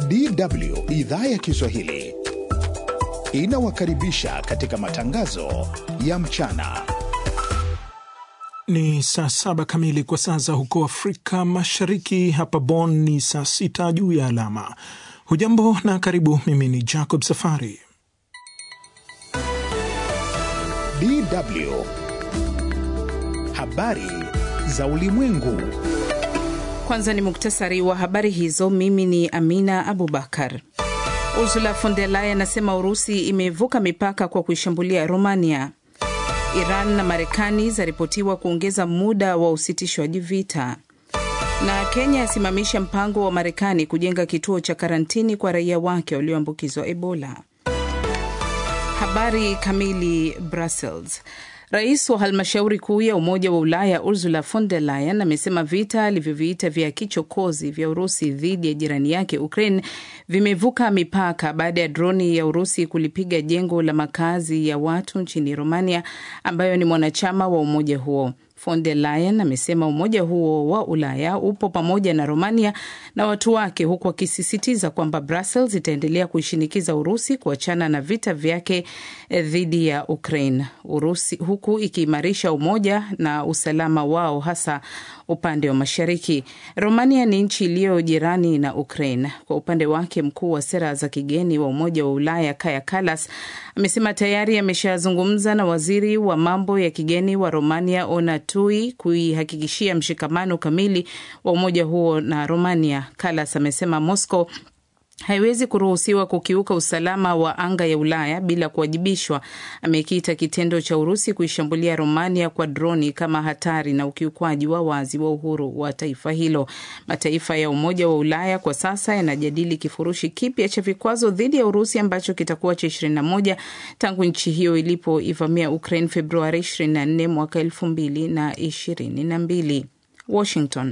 DW idhaa ya Kiswahili inawakaribisha katika matangazo ya mchana. Ni saa saba kamili kwa saa za huko Afrika Mashariki. Hapa Bonn ni saa sita juu ya alama. Hujambo na karibu. Mimi ni Jacob Safari. DW habari za ulimwengu. Kwanza ni muktasari wa habari hizo. Mimi ni Amina Abubakar. Ursula von der Leyen anasema Urusi imevuka mipaka kwa kuishambulia Romania. Iran na Marekani zaripotiwa kuongeza muda wa usitishwaji vita, na Kenya yasimamisha mpango wa Marekani kujenga kituo cha karantini kwa raia wake walioambukizwa Ebola. Habari kamili. Brussels. Rais wa halmashauri kuu ya Umoja wa Ulaya Ursula von der Leyen amesema vita alivyoviita vya kichokozi vya Urusi dhidi ya jirani yake Ukraine vimevuka mipaka baada ya droni ya Urusi kulipiga jengo la makazi ya watu nchini Romania ambayo ni mwanachama wa umoja huo. Von der Leyen amesema umoja huo wa Ulaya upo pamoja na Romania na watu wake, huku akisisitiza kwamba Brussels itaendelea kuishinikiza Urusi kuachana na vita vyake dhidi ya Ukraine, Urusi huku ikiimarisha umoja na usalama wao hasa upande wa mashariki. Romania ni nchi iliyo jirani na Ukraine. Kwa upande wake, mkuu wa sera za kigeni wa Umoja wa Ulaya Kaja Kallas amesema tayari ameshazungumza na waziri wa mambo ya kigeni wa Romania Ona Tui kuihakikishia mshikamano kamili wa umoja huo na Romania. Kallas amesema Moscow haiwezi kuruhusiwa kukiuka usalama wa anga ya Ulaya bila kuwajibishwa. Amekiita kitendo cha Urusi kuishambulia Romania kwa droni kama hatari na ukiukwaji wa wazi wa uhuru wa taifa hilo. Mataifa ya Umoja wa Ulaya kwa sasa yanajadili kifurushi kipya cha vikwazo dhidi ya Urusi ambacho kitakuwa cha 21 tangu nchi hiyo ilipoivamia Ukraine Februari 24 mwaka 2022. Washington.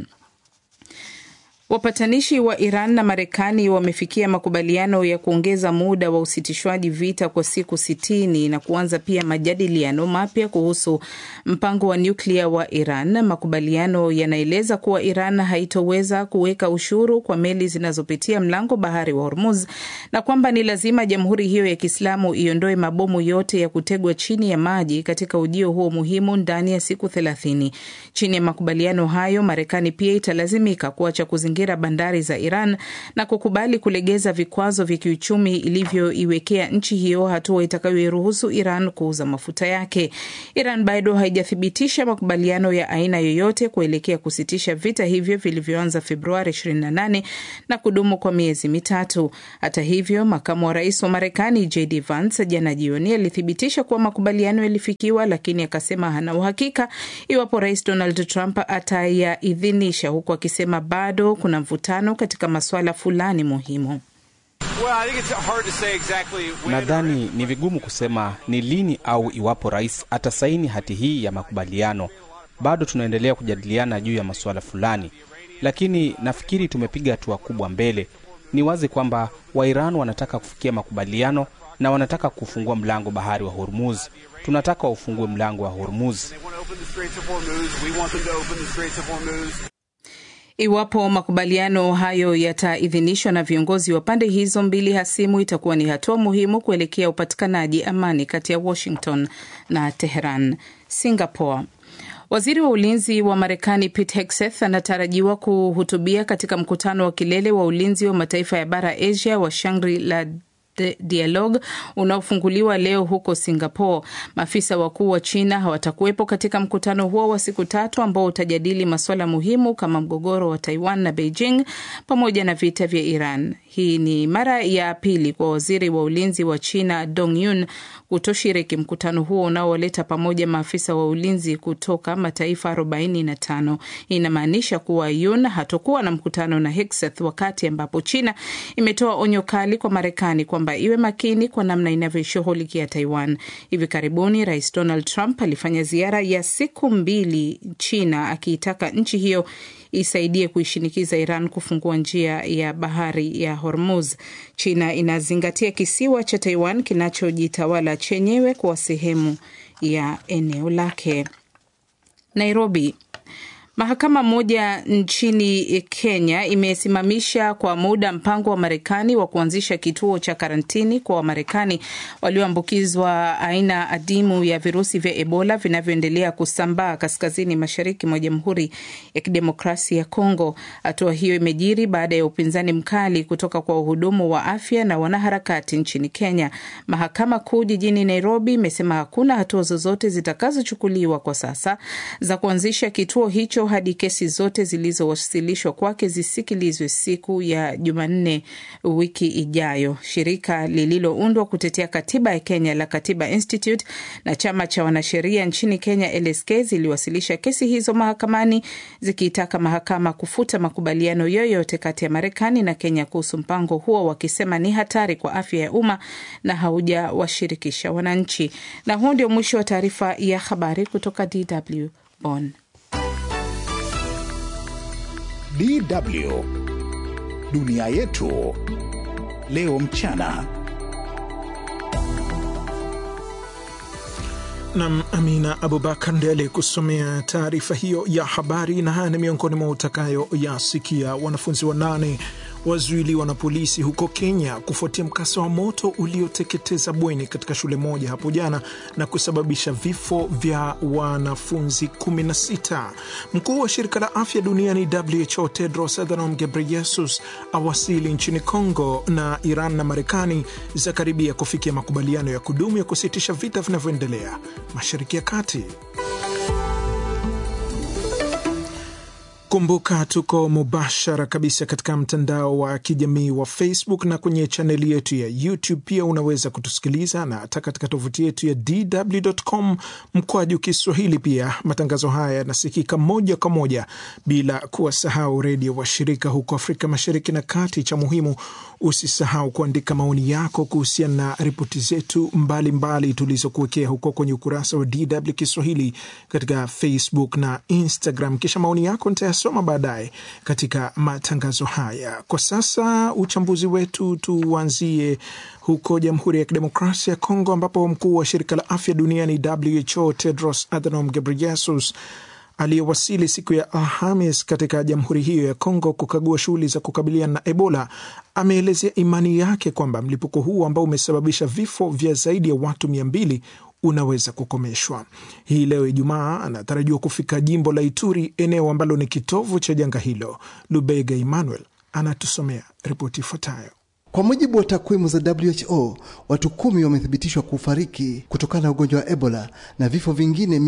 Wapatanishi wa Iran na Marekani wamefikia makubaliano ya kuongeza muda wa usitishwaji vita kwa siku sitini na kuanza pia majadiliano mapya kuhusu mpango wa nyuklia wa Iran. Makubaliano yanaeleza kuwa Iran haitoweza kuweka ushuru kwa meli zinazopitia mlango bahari wa Hormuz na kwamba ni lazima jamhuri hiyo ya Kiislamu iondoe mabomu yote ya kutegwa chini ya maji katika ujio huo muhimu ndani ya siku thelathini. Chini ya makubaliano hayo, Marekani pia italazimika kuacha kuzingira bandari za Iran na kukubali kulegeza vikwazo vya kiuchumi ilivyoiwekea nchi hiyo, hatua itakayoiruhusu Iran kuuza mafuta yake. Iran bado haijathibitisha makubaliano ya aina yoyote kuelekea kusitisha vita hivyo vilivyoanza Februari 28 na kudumu kwa miezi mitatu. Hata hivyo, makamu wa rais wa Marekani JD Vance jana jioni alithibitisha kuwa makubaliano yalifikiwa, lakini akasema hana uhakika iwapo rais Donald Trump atayaidhinisha, huku akisema bado kuna mvutano katika masuala fulani muhimu. Exactly nadhani ni vigumu kusema ni lini au iwapo rais atasaini hati hii ya makubaliano. Bado tunaendelea kujadiliana juu ya masuala fulani, lakini nafikiri tumepiga hatua kubwa mbele. Ni wazi kwamba Wairan wanataka kufikia makubaliano na wanataka kufungua mlango bahari wa Hormuz. Tunataka waufungue mlango wa Hormuz. Iwapo makubaliano hayo yataidhinishwa na viongozi wa pande hizo mbili hasimu, itakuwa ni hatua muhimu kuelekea upatikanaji amani kati ya Washington na Teheran. Singapore. Waziri wa ulinzi wa Marekani Pete Hegseth anatarajiwa kuhutubia katika mkutano wa kilele wa ulinzi wa mataifa ya bara Asia wa Shangri-La dialogue unaofunguliwa leo huko Singapore. Maafisa wakuu wa China hawatakuwepo katika mkutano huo wa siku tatu ambao utajadili masuala muhimu kama mgogoro wa Taiwan na Beijing pamoja na vita vya Iran. Hii ni mara ya pili kwa waziri wa ulinzi wa China Dong Yun kutoshiriki mkutano huo unaoleta pamoja maafisa wa ulinzi kutoka mataifa 45. Hii inamaanisha kuwa Yun hatokuwa na mkutano na Hegseth wakati ambapo China imetoa onyo kali kwa Marekani kwamba iwe makini kwa namna inavyoshughulikia Taiwan. Hivi karibuni Rais Donald Trump alifanya ziara ya siku mbili China akiitaka nchi hiyo isaidie kuishinikiza Iran kufungua njia ya bahari ya Hormuz. China inazingatia kisiwa cha Taiwan kinachojitawala chenyewe kuwa sehemu ya eneo lake. Nairobi. Mahakama moja nchini Kenya imesimamisha kwa muda mpango wa Marekani wa kuanzisha kituo cha karantini kwa Wamarekani walioambukizwa aina adimu ya virusi vya Ebola vinavyoendelea kusambaa kaskazini mashariki mwa Jamhuri ya Kidemokrasia ya Kongo. Hatua hiyo imejiri baada ya upinzani mkali kutoka kwa wahudumu wa afya na wanaharakati nchini Kenya. Mahakama Kuu jijini Nairobi imesema hakuna hatua zozote zitakazochukuliwa kwa sasa za kuanzisha kituo hicho hadi kesi zote zilizowasilishwa kwake zisikilizwe siku ya Jumanne wiki ijayo. Shirika lililoundwa kutetea katiba ya Kenya la Katiba Institute na chama cha wanasheria nchini Kenya LSK ziliwasilisha kesi hizo mahakamani zikiitaka mahakama kufuta makubaliano yoyote kati ya Marekani na Kenya kuhusu mpango huo, wakisema ni hatari kwa afya ya umma na haujawashirikisha wananchi. Na huu ndio mwisho wa taarifa ya habari kutoka DW Bonn. DW dunia yetu leo mchana. Nam Amina Abubakar ndiye aliyekusomea taarifa hiyo ya habari, na haya ni miongoni mwa utakayoyasikia. Wanafunzi wanane wazuiliwa na polisi huko Kenya kufuatia mkasa wa moto ulioteketeza bweni katika shule moja hapo jana na kusababisha vifo vya wanafunzi 16. Mkuu wa shirika la afya duniani WHO Tedros Adhanom Ghebreyesus awasili nchini Congo, na Iran na Marekani zakaribia kufikia makubaliano ya kudumu ya kusitisha vita vinavyoendelea Mashariki ya Kati. Kumbuka tuko mubashara kabisa katika mtandao wa kijamii wa Facebook na kwenye chaneli yetu ya YouTube. Pia unaweza kutusikiliza na hata katika tovuti yetu ya DW.com mkwaju Kiswahili. Pia matangazo haya yanasikika moja kwa moja bila kuwasahau redio washirika huko Afrika Mashariki na Kati. Cha muhimu, usisahau kuandika maoni yako kuhusiana na ripoti zetu mbalimbali tulizokuwekea huko kwenye ukurasa wa DW Kiswahili katika Facebook na Instagram, kisha maoni yako soma baadaye katika matangazo haya. Kwa sasa uchambuzi wetu tuanzie huko Jamhuri ya Kidemokrasia ya Kongo, ambapo mkuu wa shirika la afya duniani WHO Tedros Adhanom Ghebreyesus aliyewasili siku ya Alhamis katika jamhuri hiyo ya Kongo kukagua shughuli za kukabiliana na Ebola ameelezea imani yake kwamba mlipuko huu ambao umesababisha vifo vya zaidi ya watu mia mbili unaweza kukomeshwa. Hii leo Ijumaa anatarajiwa kufika jimbo la Ituri, eneo ambalo ni kitovu cha janga hilo. Lubega Emmanuel anatusomea ripoti ifuatayo. Kwa mujibu wa takwimu za WHO, watu kumi wamethibitishwa kufariki kutokana na ugonjwa wa Ebola na vifo vingine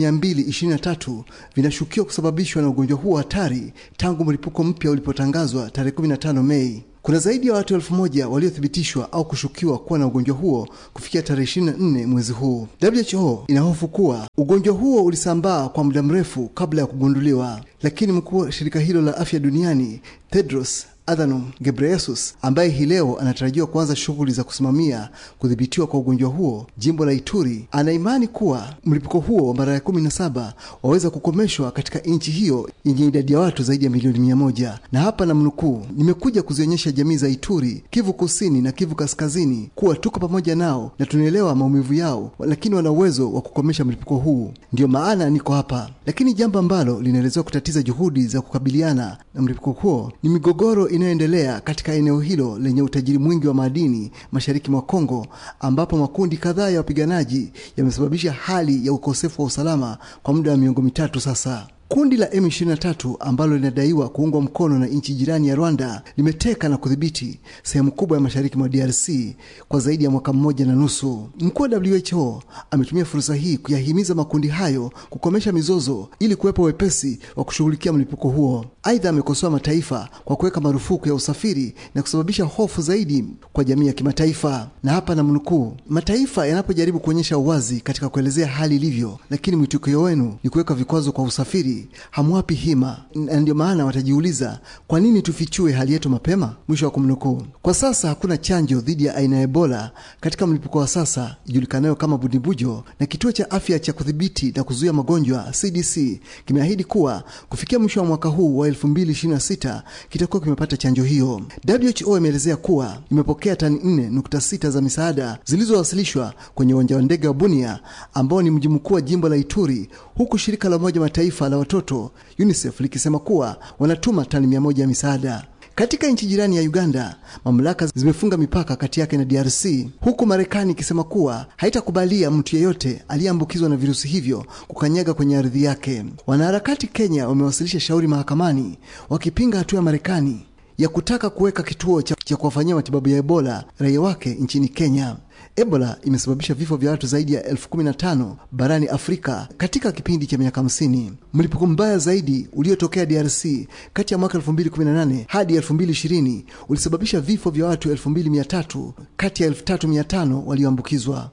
223 vinashukiwa kusababishwa na ugonjwa huo hatari tangu mlipuko mpya ulipotangazwa tarehe 15 Mei. Kuna zaidi ya watu elfu moja waliothibitishwa au kushukiwa kuwa na ugonjwa huo kufikia tarehe 24 mwezi huu. WHO inahofu kuwa ugonjwa huo ulisambaa kwa muda mrefu kabla ya kugunduliwa, lakini mkuu wa shirika hilo la afya duniani Tedros Adhanom Ghebreyesus ambaye hii leo anatarajiwa kuanza shughuli za kusimamia kudhibitiwa kwa ugonjwa huo jimbo la Ituri, ana imani kuwa mlipuko huo wa mara ya kumi na saba waweza kukomeshwa katika nchi hiyo yenye idadi ya watu zaidi ya milioni mia moja. Na hapa na mnukuu, nimekuja kuzionyesha jamii za Ituri, Kivu Kusini na Kivu Kaskazini kuwa tuko pamoja nao na tunaelewa maumivu yao, lakini wana uwezo wa kukomesha mlipuko huu, ndiyo maana niko hapa. Lakini jambo ambalo linaelezewa kutatiza juhudi za kukabiliana na mlipuko huo ni migogoro inayoendelea katika eneo hilo lenye utajiri mwingi wa madini mashariki mwa Kongo, ambapo makundi kadhaa ya wapiganaji yamesababisha hali ya ukosefu wa usalama kwa muda wa miongo mitatu sasa. Kundi la M23 ambalo linadaiwa kuungwa mkono na nchi jirani ya Rwanda limeteka na kudhibiti sehemu kubwa ya mashariki mwa DRC kwa zaidi ya mwaka mmoja na nusu. Mkuu wa WHO ametumia fursa hii kuyahimiza makundi hayo kukomesha mizozo ili kuwepo wepesi wa kushughulikia mlipuko huo. Aidha, amekosoa mataifa kwa kuweka marufuku ya usafiri na kusababisha hofu zaidi kwa jamii ya kimataifa. Na hapa na mnukuu, mataifa yanapojaribu kuonyesha uwazi katika kuelezea hali ilivyo, lakini mwitikio wenu ni kuweka vikwazo kwa usafiri hamwapi hima, na ndio maana watajiuliza kwa nini tufichue hali yetu mapema. Mwisho wa kumnukuu. Kwa sasa hakuna chanjo dhidi ya aina ya Ebola katika mlipuko wa sasa ijulikanayo kama Budimbujo, na kituo cha afya cha kudhibiti na kuzuia magonjwa CDC kimeahidi kuwa kufikia mwisho wa mwaka huu wa 2026 kitakuwa kimepata chanjo hiyo. WHO imeelezea kuwa imepokea tani 4.6 za misaada zilizowasilishwa kwenye uwanja wa ndege wa Bunia ambao ni mji mkuu wa jimbo la Ituri, huku shirika la Umoja Mataifa la watoto UNICEF likisema kuwa wanatuma tani mia moja ya misaada. Katika nchi jirani ya Uganda, mamlaka zimefunga mipaka kati yake na DRC, huku Marekani ikisema kuwa haitakubalia mtu yeyote aliyeambukizwa na virusi hivyo kukanyaga kwenye ardhi yake. Wanaharakati Kenya wamewasilisha shauri mahakamani wakipinga hatua ya Marekani ya kutaka kuweka kituo cha, cha kuwafanyia matibabu ya Ebola raia wake nchini Kenya. Ebola imesababisha vifo vya watu zaidi ya elfu kumi na tano barani Afrika katika kipindi cha miaka hamsini. Mlipuko mbaya zaidi uliotokea DRC kati ya mwaka 2018 hadi 2020 ulisababisha vifo vya watu 2300 kati ya 3500 walioambukizwa.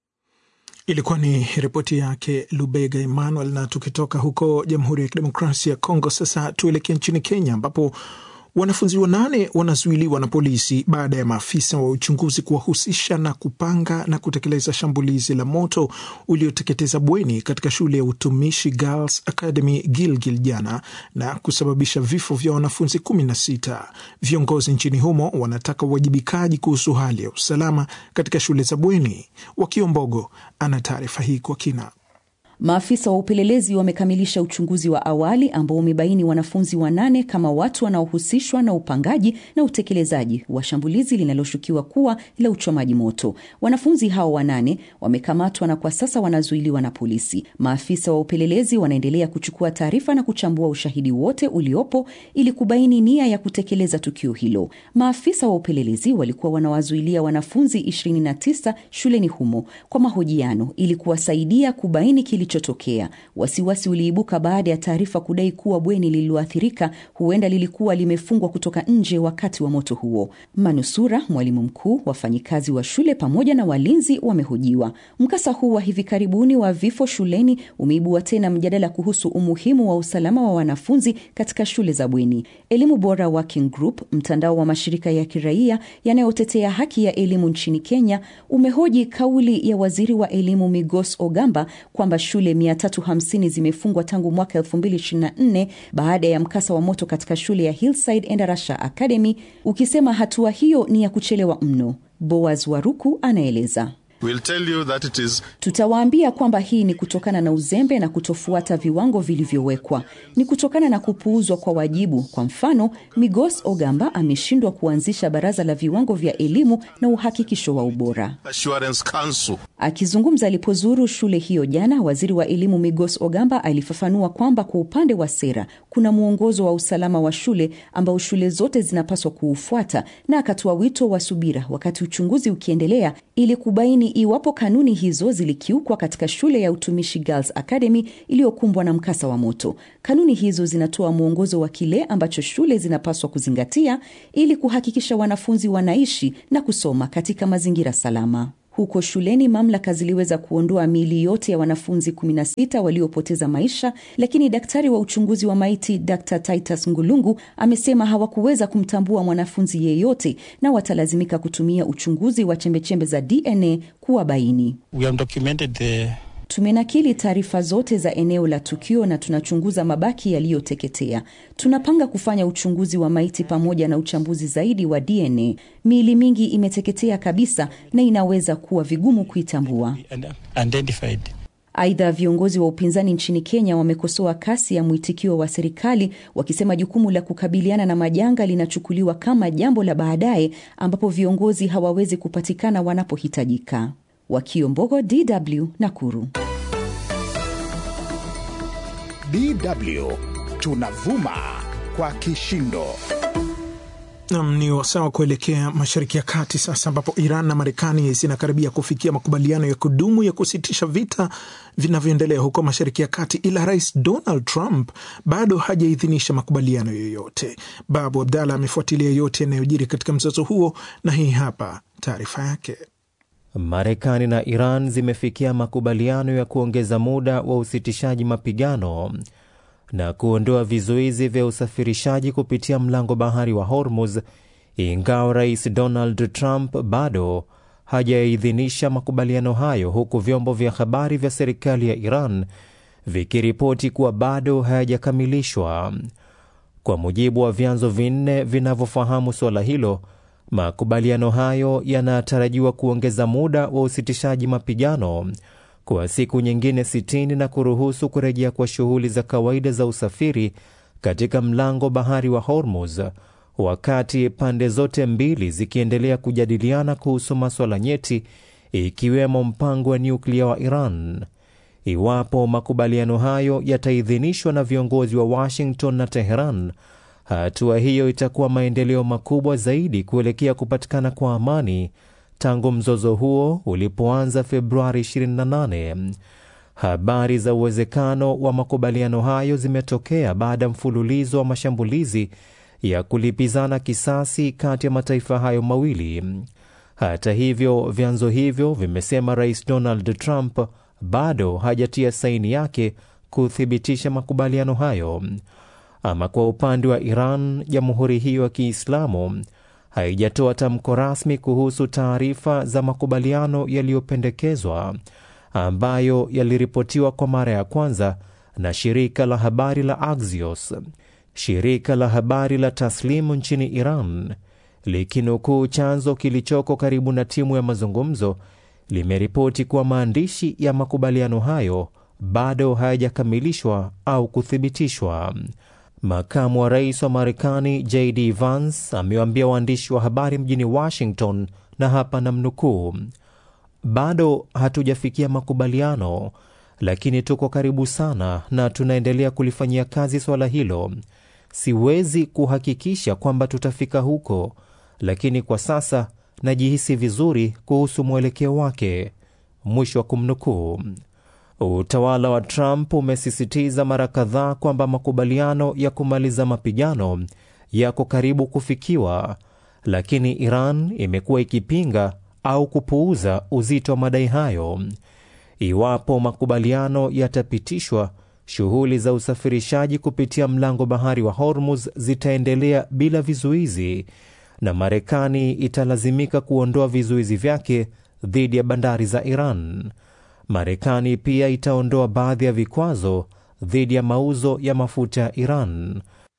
Ilikuwa ni ripoti yake Lubega Emmanuel. Na tukitoka huko Jamhuri ya Kidemokrasia ya Kongo, sasa tuelekee nchini Kenya ambapo wanafunzi wanane wanazuiliwa na polisi baada ya maafisa wa uchunguzi kuwahusisha na kupanga na kutekeleza shambulizi la moto ulioteketeza bweni katika shule ya utumishi Girls Academy Gilgil jana na kusababisha vifo vya wanafunzi kumi na sita. Viongozi nchini humo wanataka uwajibikaji kuhusu hali ya usalama katika shule za bweni. Wakiombogo ana taarifa hii kwa kina. Maafisa wa upelelezi wamekamilisha uchunguzi wa awali ambao umebaini wanafunzi wanane kama watu wanaohusishwa na upangaji na utekelezaji wa shambulizi linaloshukiwa kuwa la uchomaji moto. Wanafunzi hao wanane wamekamatwa na kwa sasa wanazuiliwa na polisi. Maafisa wa upelelezi wanaendelea kuchukua taarifa na kuchambua ushahidi wote uliopo ili kubaini nia ya kutekeleza tukio hilo. Maafisa wa upelelezi walikuwa wanawazuilia wanafunzi 29 shuleni humo kwa mahojiano ili kuwasaidia kubaini kilichotokea. Wasiwasi uliibuka baada ya taarifa kudai kuwa bweni lililoathirika huenda lilikuwa limefungwa kutoka nje wakati wa moto huo. Manusura, mwalimu mkuu, wafanyikazi wa shule pamoja na walinzi wamehojiwa. Mkasa huu wa hivi karibuni wa vifo shuleni umeibua tena mjadala kuhusu umuhimu wa usalama wa wanafunzi katika shule za bweni. Elimu Bora Working Group, mtandao wa mashirika ya kiraia yanayotetea haki ya elimu nchini Kenya, umehoji kauli ya waziri wa elimu Migos Ogamba kwamba shule 350 zimefungwa tangu mwaka 2024 baada ya mkasa wa moto katika shule ya Hillside Endarasha Academy, ukisema hatua hiyo ni ya kuchelewa mno. Boaz Waruku anaeleza. We'll tell you that it is... Tutawaambia kwamba hii ni kutokana na uzembe na kutofuata viwango vilivyowekwa, ni kutokana na kupuuzwa kwa wajibu. Kwa mfano, Migos Ogamba ameshindwa kuanzisha baraza la viwango vya elimu na uhakikisho wa ubora. Assurance Council. Akizungumza alipozuru shule hiyo jana, waziri wa elimu Migos Ogamba alifafanua kwamba kwa upande wa sera kuna mwongozo wa usalama wa shule ambao shule zote zinapaswa kuufuata, na akatoa wito wa subira wakati uchunguzi ukiendelea ili kubaini iwapo kanuni hizo zilikiukwa katika shule ya utumishi Girls Academy iliyokumbwa na mkasa wa moto. Kanuni hizo zinatoa mwongozo wa kile ambacho shule zinapaswa kuzingatia ili kuhakikisha wanafunzi wanaishi na kusoma katika mazingira salama. Huko shuleni mamlaka ziliweza kuondoa miili yote ya wanafunzi 16 waliopoteza maisha, lakini daktari wa uchunguzi wa maiti Dr. Titus Ngulungu amesema hawakuweza kumtambua mwanafunzi yeyote na watalazimika kutumia uchunguzi wa chembechembe za DNA kuwabaini. We have documented the Tumenakili taarifa zote za eneo la tukio na tunachunguza mabaki yaliyoteketea. Tunapanga kufanya uchunguzi wa maiti pamoja na uchambuzi zaidi wa DNA. Miili mingi imeteketea kabisa na inaweza kuwa vigumu kuitambua. identified. Aidha, viongozi wa upinzani nchini Kenya wamekosoa kasi ya mwitikio wa serikali wakisema jukumu la kukabiliana na majanga linachukuliwa kama jambo la baadaye ambapo viongozi hawawezi kupatikana wanapohitajika. Wakiombogo, DW Nakuru. DW tunavuma kwa kishindo. Nam ni wasawa kuelekea Mashariki ya Kati sasa, ambapo Iran na Marekani zinakaribia kufikia makubaliano ya kudumu ya kusitisha vita vinavyoendelea huko Mashariki ya Kati, ila Rais Donald Trump bado hajaidhinisha makubaliano yoyote. Babu Abdalla amefuatilia yote yanayojiri katika mzozo huo, na hii hapa taarifa yake. Marekani na Iran zimefikia makubaliano ya kuongeza muda wa usitishaji mapigano na kuondoa vizuizi vya usafirishaji kupitia mlango bahari wa Hormuz, ingawa Rais Donald Trump bado hajaidhinisha makubaliano hayo, huku vyombo vya habari vya serikali ya Iran vikiripoti kuwa bado hayajakamilishwa. Kwa mujibu wa vyanzo vinne vinavyofahamu suala hilo, makubaliano hayo yanatarajiwa kuongeza muda wa usitishaji mapigano kwa siku nyingine 60 na kuruhusu kurejea kwa shughuli za kawaida za usafiri katika mlango bahari wa Hormuz, wakati pande zote mbili zikiendelea kujadiliana kuhusu maswala nyeti ikiwemo mpango wa nyuklia wa Iran. Iwapo makubaliano hayo yataidhinishwa na viongozi wa Washington na Teheran, hatua hiyo itakuwa maendeleo makubwa zaidi kuelekea kupatikana kwa amani tangu mzozo huo ulipoanza Februari 28. Habari za uwezekano wa makubaliano hayo zimetokea baada ya mfululizo wa mashambulizi ya kulipizana kisasi kati ya mataifa hayo mawili. Hata hivyo, vyanzo hivyo vimesema Rais Donald Trump bado hajatia saini yake kuthibitisha makubaliano hayo. Ama kwa upande wa Iran, jamhuri hiyo ya Kiislamu haijatoa tamko rasmi kuhusu taarifa za makubaliano yaliyopendekezwa ambayo yaliripotiwa kwa mara ya kwanza na shirika la habari la Axios. Shirika la habari la Taslimu nchini Iran likinukuu chanzo kilichoko karibu na timu ya mazungumzo limeripoti kuwa maandishi ya makubaliano hayo bado hayajakamilishwa au kuthibitishwa. Makamu wa rais wa Marekani JD Vance amewaambia waandishi wa habari mjini Washington, na hapa namnukuu, bado hatujafikia makubaliano, lakini tuko karibu sana na tunaendelea kulifanyia kazi swala hilo. Siwezi kuhakikisha kwamba tutafika huko, lakini kwa sasa najihisi vizuri kuhusu mwelekeo wake, mwisho wa kumnukuu. Utawala wa Trump umesisitiza mara kadhaa kwamba makubaliano ya kumaliza mapigano yako karibu kufikiwa, lakini Iran imekuwa ikipinga au kupuuza uzito wa madai hayo. Iwapo makubaliano yatapitishwa, shughuli za usafirishaji kupitia mlango bahari wa Hormuz zitaendelea bila vizuizi na Marekani italazimika kuondoa vizuizi vyake dhidi ya bandari za Iran. Marekani pia itaondoa baadhi ya vikwazo dhidi ya mauzo ya mafuta ya Iran.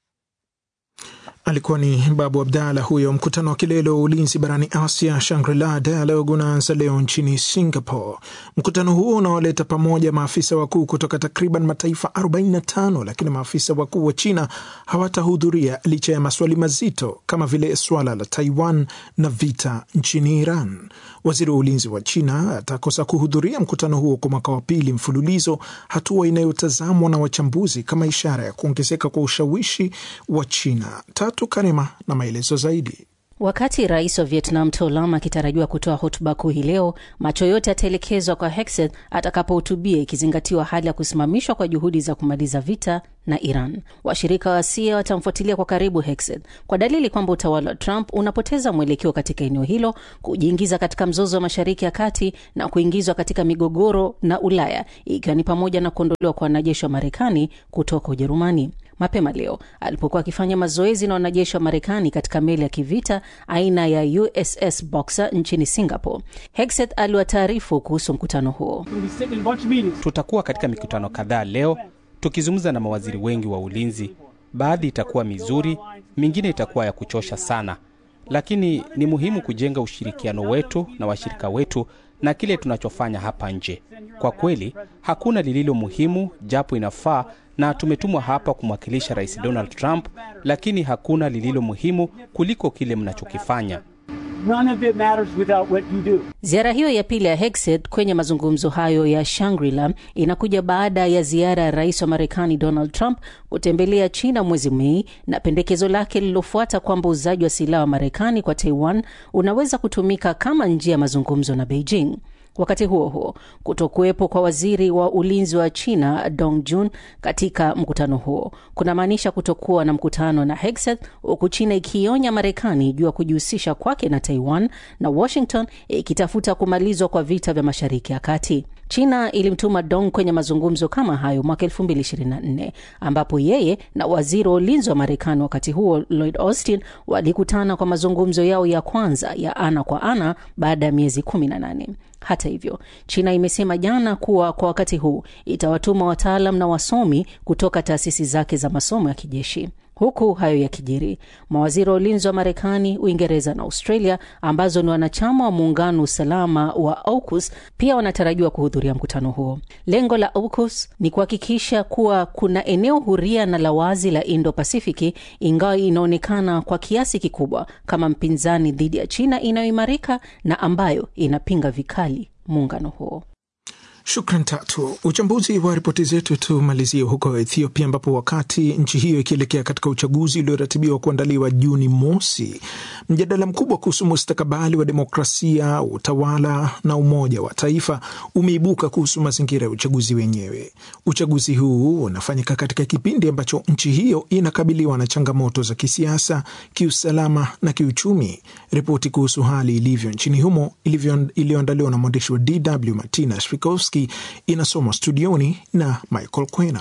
Alikuwa ni Babu Abdalla huyo. Mkutano wa kilele wa ulinzi barani Asia, Shangri-La Dialogue, unaanza leo nchini Singapore. Mkutano huo unawaleta pamoja maafisa wakuu kutoka takriban mataifa 45, lakini maafisa wakuu wa China hawatahudhuria licha ya maswali mazito kama vile swala la Taiwan na vita nchini Iran. Waziri wa ulinzi wa China atakosa kuhudhuria mkutano huo kwa mwaka wa pili mfululizo, hatua inayotazamwa na wachambuzi kama ishara ya kuongezeka kwa ushawishi wa China. Tatu Karima na maelezo zaidi. Wakati rais wa Vietnam To Lam akitarajiwa kutoa hotuba kuu hii leo, macho yote yataelekezwa kwa Hegseth atakapohutubia, ikizingatiwa hali ya kusimamishwa kwa juhudi za kumaliza vita na Iran. Washirika wa Asia watamfuatilia kwa karibu Hegseth kwa dalili kwamba utawala wa Trump unapoteza mwelekeo katika eneo hilo, kujiingiza katika mzozo wa Mashariki ya Kati na kuingizwa katika migogoro na Ulaya, ikiwa ni pamoja na kuondolewa kwa wanajeshi wa Marekani kutoka Ujerumani. Mapema leo alipokuwa akifanya mazoezi na wanajeshi wa Marekani katika meli ya kivita aina ya USS Boxer nchini Singapore, Hegseth aliwataarifu kuhusu mkutano huo. Tutakuwa katika mikutano kadhaa leo tukizungumza na mawaziri wengi wa ulinzi. Baadhi itakuwa mizuri, mingine itakuwa ya kuchosha sana, lakini ni muhimu kujenga ushirikiano wetu na washirika wetu na kile tunachofanya hapa nje. Kwa kweli hakuna lililo muhimu, japo inafaa na tumetumwa hapa kumwakilisha Rais Donald Trump, lakini hakuna lililo muhimu kuliko kile mnachokifanya. Ziara hiyo ya pili ya Hegseth kwenye mazungumzo hayo ya Shangri-La inakuja baada ya ziara ya rais wa Marekani Donald Trump kutembelea China mwezi Mei na pendekezo lake lililofuata kwamba uuzaji wa silaha wa Marekani kwa Taiwan unaweza kutumika kama njia ya mazungumzo na Beijing. Wakati huo huo, kutokuwepo kwa waziri wa ulinzi wa China Dong Jun katika mkutano huo kunamaanisha kutokuwa na mkutano na Hegseth, huku China ikionya Marekani juu ya kujihusisha kwake na Taiwan na Washington ikitafuta kumalizwa kwa vita vya Mashariki ya Kati. China ilimtuma Dong kwenye mazungumzo kama hayo mwaka 2024 ambapo yeye na waziri wa ulinzi wa Marekani wakati huo Lloyd Austin walikutana kwa mazungumzo yao ya kwanza ya ana kwa ana baada ya miezi 18. Hata hivyo, China imesema jana kuwa kwa wakati huu itawatuma wataalam na wasomi kutoka taasisi zake za masomo ya kijeshi. Huku hayo yakijiri, mawaziri wa ulinzi wa Marekani, Uingereza na Australia ambazo ni wanachama wa muungano usalama wa AUKUS pia wanatarajiwa kuhudhuria mkutano huo. Lengo la AUKUS ni kuhakikisha kuwa kuna eneo huria na la wazi la Indo-Pasifiki, ingawa inaonekana kwa kiasi kikubwa kama mpinzani dhidi ya China inayoimarika na ambayo inapinga vikali muungano huo. Shukran Tatu. Uchambuzi wa ripoti zetu tumalizie huko Ethiopia, ambapo wakati nchi hiyo ikielekea katika uchaguzi ulioratibiwa kuandaliwa Juni mosi, mjadala mkubwa kuhusu mustakabali wa demokrasia, utawala na umoja wa taifa umeibuka kuhusu mazingira ya uchaguzi wenyewe. Uchaguzi huu unafanyika katika kipindi ambacho nchi hiyo inakabiliwa na changamoto za kisiasa, kiusalama na kiuchumi. Ripoti kuhusu hali ilivyo nchini humo iliyoandaliwa na mwandishi wa DW Martina Shrikovski inasomwa studioni na Michael Kwena.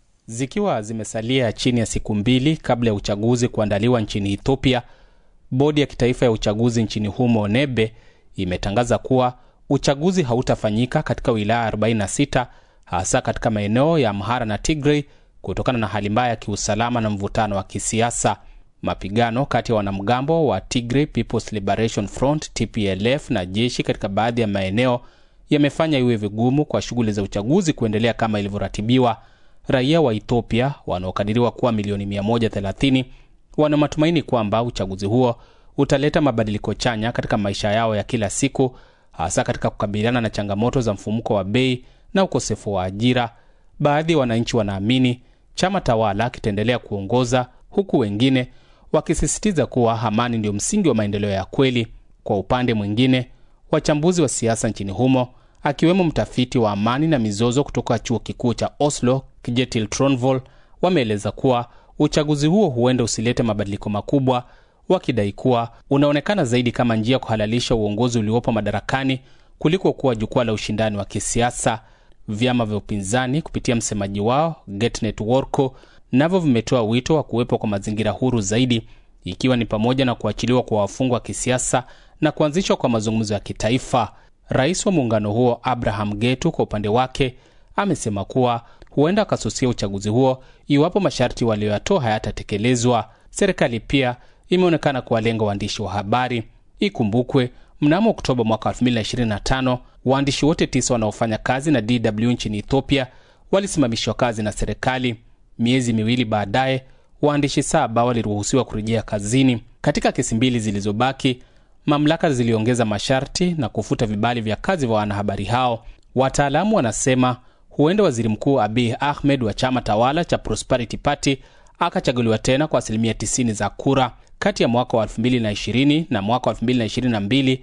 Zikiwa zimesalia chini ya siku mbili kabla ya uchaguzi kuandaliwa nchini Ethiopia, bodi ya kitaifa ya uchaguzi nchini humo NEBE imetangaza kuwa uchaguzi hautafanyika katika wilaya 46 hasa katika maeneo ya Amhara na Tigray kutokana na hali mbaya ya kiusalama na mvutano wa kisiasa. Mapigano kati ya wanamgambo wa Tigray People's Liberation Front TPLF na jeshi katika baadhi ya maeneo yamefanya iwe vigumu kwa shughuli za uchaguzi kuendelea kama ilivyoratibiwa. Raia wa Ethiopia wanaokadiriwa kuwa milioni 130 wana matumaini kwamba uchaguzi huo utaleta mabadiliko chanya katika maisha yao ya kila siku, hasa katika kukabiliana na changamoto za mfumuko wa bei na ukosefu wa ajira. Baadhi ya wananchi wanaamini chama tawala kitaendelea kuongoza, huku wengine wakisisitiza kuwa amani ndio msingi wa maendeleo ya kweli. Kwa upande mwingine, wachambuzi wa siasa nchini humo akiwemo mtafiti wa amani na mizozo kutoka chuo kikuu cha Oslo Kjetil Tronvoll wameeleza kuwa uchaguzi huo huenda usilete mabadiliko makubwa, wakidai kuwa unaonekana zaidi kama njia ya kuhalalisha uongozi uliopo madarakani kuliko kuwa jukwaa la ushindani wa kisiasa. Vyama vya upinzani kupitia msemaji wao Getnet Worko navyo vimetoa wito wa kuwepo kwa mazingira huru zaidi, ikiwa ni pamoja na kuachiliwa kwa wafungwa wa kisiasa na kuanzishwa kwa mazungumzo ya kitaifa. Rais wa muungano huo Abraham Getu kwa upande wake amesema kuwa huenda akasusia uchaguzi huo iwapo masharti walioyatoa hayatatekelezwa. Serikali pia imeonekana kuwalenga waandishi wa habari. Ikumbukwe mnamo Oktoba mwaka 2025 waandishi wote tisa wanaofanya kazi na DW nchini Ethiopia walisimamishwa kazi na serikali. Miezi miwili baadaye, waandishi saba waliruhusiwa kurejea kazini. Katika kesi mbili zilizobaki mamlaka ziliongeza masharti na kufuta vibali vya kazi vya wanahabari hao. Wataalamu wanasema huenda waziri mkuu Abiy Ahmed wa chama tawala cha Prosperity Party akachaguliwa tena kwa asilimia 90 za kura. Kati ya mwaka wa 2020 na mwaka wa 2022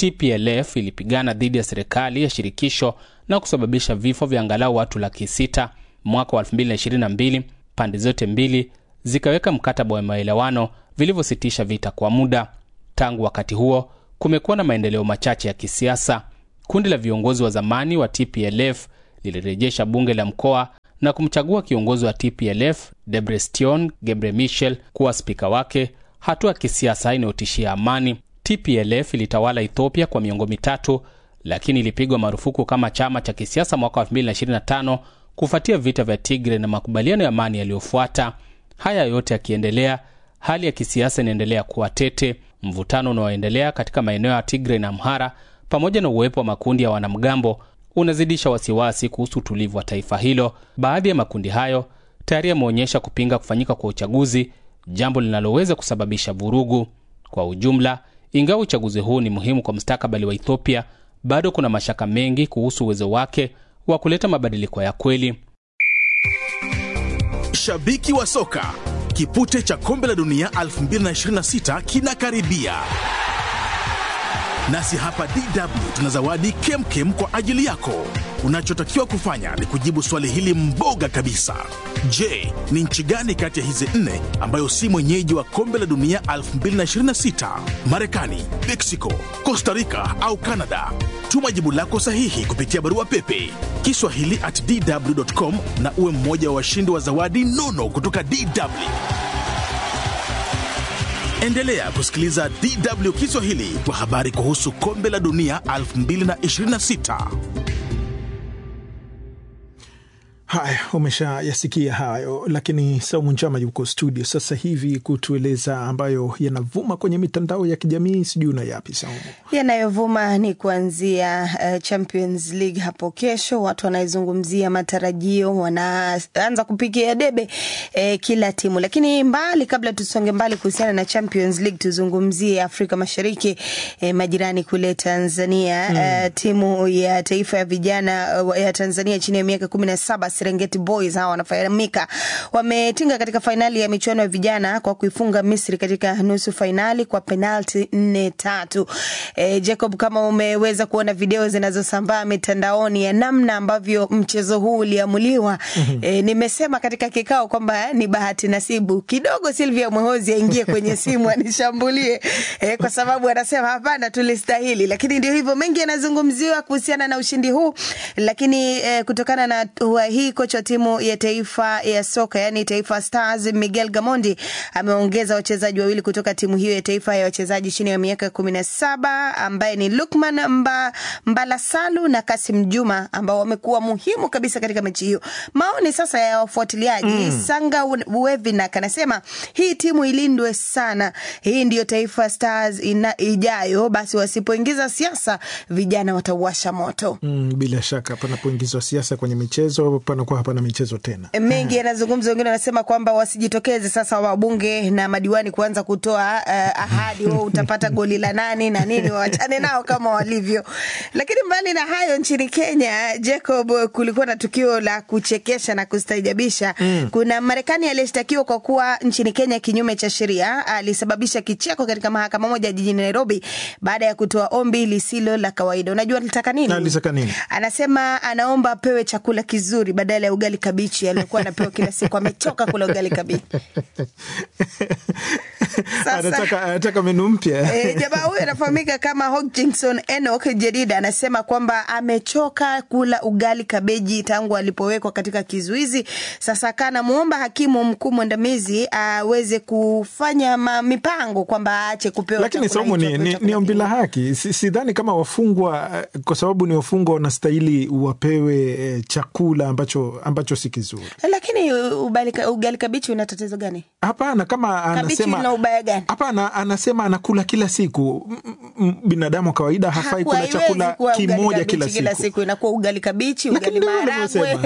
TPLF ilipigana dhidi ya serikali ya shirikisho na kusababisha vifo vya angalau watu laki sita. Mwaka wa 2022 pande zote mbili zikaweka mkataba wa maelewano vilivyositisha vita kwa muda. Tangu wakati huo kumekuwa na maendeleo machache ya kisiasa. Kundi la viongozi wa zamani wa TPLF lilirejesha bunge la mkoa na kumchagua kiongozi wa TPLF Debrestion Gebre Michel kuwa spika wake, hatua ya kisiasa inayotishia amani. TPLF ilitawala Ethiopia kwa miongo mitatu, lakini ilipigwa marufuku kama chama cha kisiasa mwaka 2025 kufuatia vita vya Tigre na makubaliano ya amani yaliyofuata. Haya yote yakiendelea, hali ya kisiasa inaendelea kuwa tete. Mvutano unaoendelea katika maeneo ya Tigre na Amhara pamoja na uwepo wa makundi ya wanamgambo unazidisha wasiwasi kuhusu utulivu wa taifa hilo. Baadhi ya makundi hayo tayari yameonyesha kupinga kufanyika kwa uchaguzi, jambo linaloweza kusababisha vurugu. Kwa ujumla, ingawa uchaguzi huu ni muhimu kwa mustakabali wa Ethiopia, bado kuna mashaka mengi kuhusu uwezo wake wa kuleta mabadiliko ya kweli. Shabiki wa soka, kipute cha kombe la dunia 2026 kinakaribia nasi hapa DW tuna zawadi kemkem kwa ajili yako. Unachotakiwa kufanya ni kujibu swali hili mboga kabisa. Je, ni nchi gani kati ya hizi nne ambayo si mwenyeji wa kombe la dunia 2026? Marekani, Mexico, Costa Rica au Canada? Tuma jibu lako sahihi kupitia barua pepe kiswahili at dw.com na uwe mmoja wa washindi wa zawadi nono kutoka DW. Endelea kusikiliza DW Kiswahili kwa habari kuhusu kombe la dunia 2026. Haya, umeshayasikia hayo, lakini Saumu Njama yuko studio sasa hivi kutueleza ambayo yanavuma kwenye mitandao ya kijamii. Sijui una yapi Saumu? Yanayovuma ni kuanzia uh, Champions League hapo kesho, watu wanaizungumzia matarajio, wanaanza kupigia debe eh, kila timu. Lakini mbali, kabla tusonge mbali kuhusiana na Champions League, tuzungumzie Afrika Mashariki, eh, majirani kule Tanzania. Mm. Uh, timu ya taifa ya vijana uh, ya Tanzania chini ya miaka kumi na saba Serengeti Boys hawa wanafahamika, wametinga katika fainali ya michuano ya vijana kwa kuifunga Misri katika nusu fainali kwa penalti nne tatu. E, Jacob, kama umeweza kuona video zinazosambaa mitandaoni ya namna ambavyo mchezo huu uliamuliwa, e, nimesema katika kikao kwamba ni bahati nasibu kidogo Silvia Mwehozi aingie kwenye simu anishambulie, e, kwa sababu anasema hapana, tulistahili. Lakini ndio hivyo, mengi yanazungumziwa kuhusiana na ushindi huu, lakini e, kutokana na hatua hii kocha wa timu ya taifa ya soka yani Taifa Stars Miguel Gamondi ameongeza wachezaji wawili kutoka timu hiyo ya taifa ya wachezaji chini ya miaka kumi na saba ambaye ni Lukman Mba, Mbalasalu na Kasim Juma ambao wamekuwa muhimu kabisa katika mechi hiyo. Maoni sasa ya wafuatiliaji mm. Sanga Wevinak anasema hii timu ilindwe sana, hii ndiyo Taifa Stars ina, ijayo. Basi wasipoingiza siasa vijana watauasha moto. Mm, bila shaka panapoingizwa siasa kwenye michezo panakuwa hapana michezo tena. Mengi yanazungumza, wengine wanasema kwamba wasijitokeze sasa wabunge na madiwani kuanza kutoa uh, ahadi oh, utapata goli la nani na nini, wachane nao kama walivyo. Lakini mbali na hayo, nchini Kenya, Jacob, kulikuwa na tukio la kuchekesha na kustaajabisha mm. Kuna Marekani aliyeshtakiwa kwa kuwa nchini Kenya kinyume cha sheria, alisababisha kicheko katika mahakama moja jijini Nairobi baada ya kutoa ombi lisilo la kawaida. Unajua alitaka nini? Alitaka nini? Anasema anaomba apewe chakula kizuri badala ya ugali kabichi aliyokuwa anapewa kila siku. Amechoka kula ugali kabichi. Anataka, anataka menu mpya. E, jamaa huyu anafahamika kama Hodgkinson Enoch Jedida anasema kwamba amechoka kula ugali kabeji tangu alipowekwa katika kizuizi. Sasa kanamwomba hakimu mkuu mwandamizi aweze kufanya ma, mipango kwamba aache kupewa lakini somo ni, ni, ni ombi la haki. Sidhani kama wafungwa kwa sababu ni wafungwa wanastahili wapewe chakula ambacho, ambacho si kizuri. Lakini ugali, ugali kabichi una tatizo gani? Hapana, kama anasema ina ubaya gani? Hapana, anasema anakula kila siku. Binadamu wa kawaida hafai kula chakula kimoja kila siku. Kila siku inakuwa ugali kabichi, ugali maharagwe.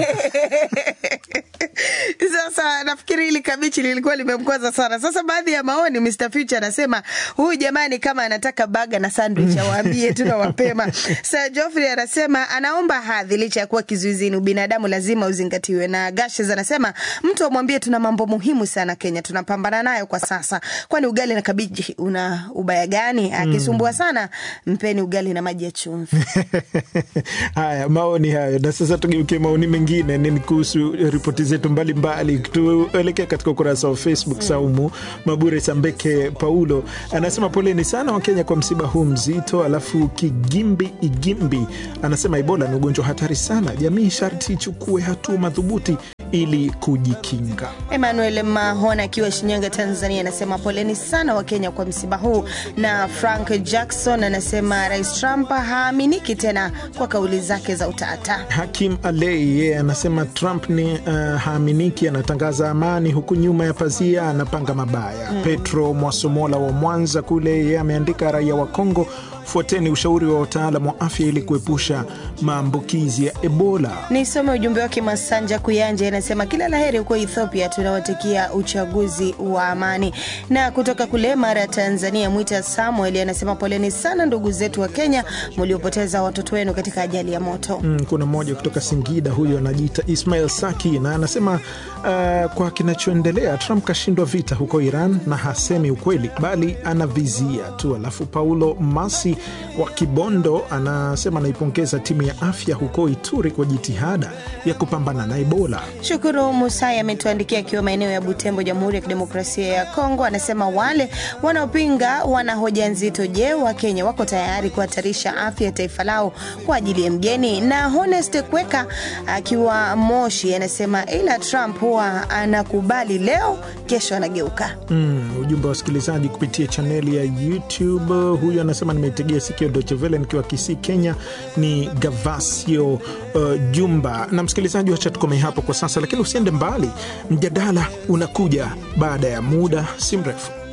Sasa nafikiri hili kabichi lilikuwa limemkwaza sana. Sasa baadhi ya maoni, Mr Future anasema huyu jamani, kama anataka baga na sandwich awaambie tu na mapema. Sir Geoffrey anasema anaomba hadhi, licha ya kuwa kizuizini, ubinadamu lazima uzingatiwe. Na Gashes anasema mtu amwambie tuna mambo muhimu sana Kenya tunapambana nayo kwa sasa, kwani ugali na kabichi una ubaya gani? Akisumbua sana, mpeni ugali na maji ya chumvi. Haya, maoni hayo. Na sasa tugeukie maoni mengine, ni kuhusu ripoti zetu mbalimbali. Tuelekee katika ukurasa wa Facebook. Saumu Mabure Sambeke Paulo anasema poleni sana Wakenya kwa msiba huu mzito. Alafu Kigimbi Igimbi anasema Ebola ni ugonjwa hatari sana, jamii sharti ichukue hatua madhubuti ili kujikinga. Emmanuel Mahona akiwa Shinyanga, Tanzania, anasema poleni sana Wakenya kwa msiba huu. Na Frank Jackson anasema Rais Trump haaminiki tena kwa kauli zake za utata. Hakim Alei yeye anasema Trump ni uh, haaminiki, anatangaza amani huku nyuma ya pazia anapanga mabaya. Mm. Petro Mwasomola wa Mwanza kule yeye ameandika raia wa Kongo fuateni ushauri wa wataalam wa afya ili kuepusha maambukizi ya Ebola. Nisome ujumbe wake. Masanja Kuyanja anasema kila laheri huko Ethiopia, tunawatakia uchaguzi wa amani. Na kutoka kule Mara, Tanzania, Mwita Samuel anasema poleni sana ndugu zetu wa Kenya mliopoteza watoto wenu katika ajali ya moto. Mm, kuna mmoja kutoka Singida, huyo anajiita Ismail Saki na anasema uh, kwa kinachoendelea Trump kashindwa vita huko Iran na hasemi ukweli bali anavizia tu. Alafu Paulo Masi wa Kibondo anasema anaipongeza timu ya afya huko Ituri kwa jitihada ya kupambana na Ebola. Shukuru Musai ametuandikia akiwa maeneo ya Butembo, Jamhuri ya Kidemokrasia ya Kongo. Anasema wale wanaopinga wana hoja nzito. Je, Wakenya wako tayari kuhatarisha afya ya taifa lao kwa ajili ya mgeni? Na Honest Kweka akiwa Moshi anasema ila Trump huwa anakubali leo, kesho anageuka. Mm, ujumbe wa wasikilizaji kupitia chaneli ya YouTube. Huyu anasema nimetegea kuitegea sikio Deutsche Welle nikiwa Kisii, Kenya ni Gavasio uh, Jumba. Na msikilizaji, wacha tukomee hapo kwa sasa, lakini usiende mbali, mjadala unakuja baada ya muda si mrefu.